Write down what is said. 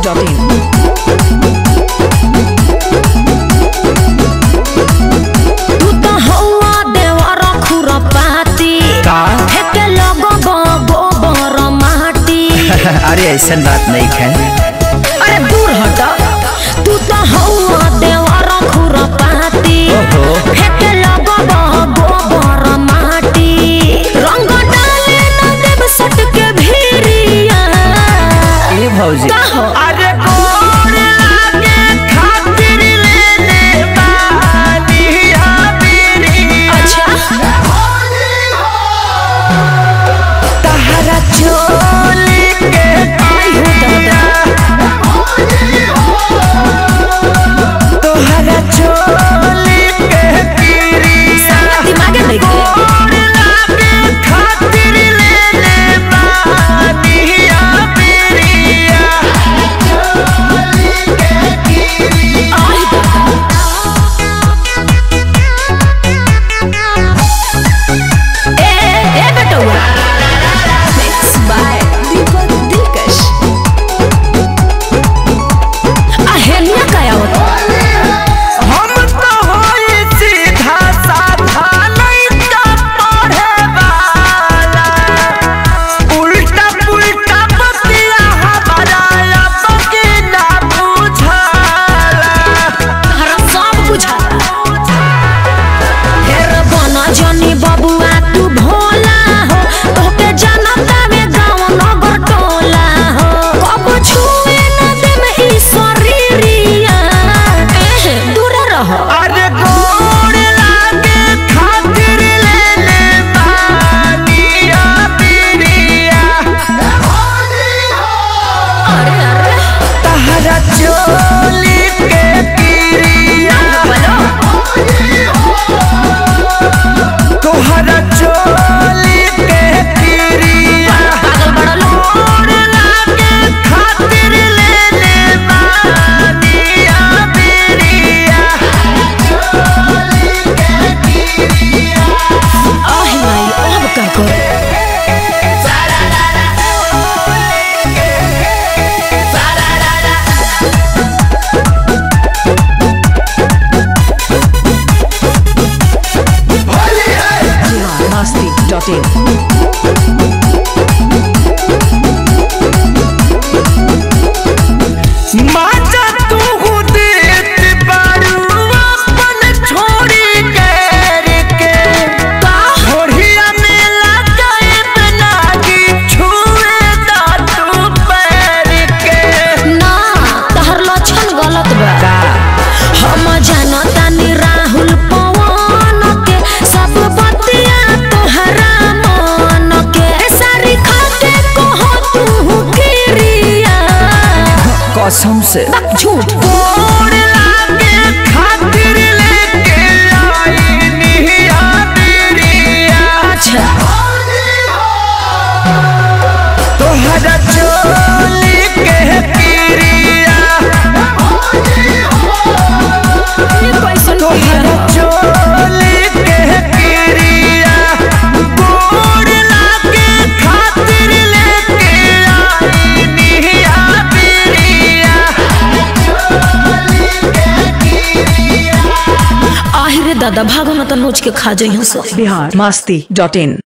Dot in तू तो हौवा देवर खुरपाती का फेके लगब गोबर माटी अरे ऐसा बात नहीं है अरे दूर हट तू तो हौवा देवर खुरपाती ओहो। फेके लगब गोबर माटी रंग डाले न देव सट के भीरिया ए भौजी का हो अरे गोर लागे खातिर लेने बानिया मेरी अच्छा तहरा चोली के आई हो दादा तोहरा चोली के पीरिया दिमागे नहीं गए गोर लागे खातिर लेने बानिया मेरिया आई दादा ए ए बेटौआ मिक्स बाय दीपक दिलकश अहेलिया काय आवत हम तो होई सीधा साधा लइका पढ़े वाला उल्टा पुल्टा बतिया हमारा अब के ना बुझाला हरा सब बुझाता फेर बना जनी बबुआ तू भोला हो तोके जानता में गाँव नगर टोला हो कब छुए न देम ई शरीरिया एहे दूर रह अरे गोड़ लागे खातिर लेने बानिया बिरिया अरे अरे तहरा चोली के पिरिया बोलो तोहरा चोली के पिरिया पागल बड़ा लोग गोड़ लागे खातिर लेने बानिया बिरिया आही माई अब का कर मस्ती डॉट इन माजा तू देत बारू अपन छोड़ी कर के होड़िया में लगाए बनागी छुए दातू पैर के ना तहर लक्षण गलत बा हम जानतानी राहुल पवन के सब बतिया तोहरा मन के सारी खा के कहो तू किरिया कसम से झूठ गोड़ लागे खातिर लेके आई निहिया बिरिया अच्छा तोहरा चोली के पिरिया ये कैसन तोहरा चोली के पिरिया गोड़ लागे खातिर लेके आई निहिया बिरिया आहिरे दादा भागो न त नोच के खा जइहं सब बिहार मस्ती डॉट इन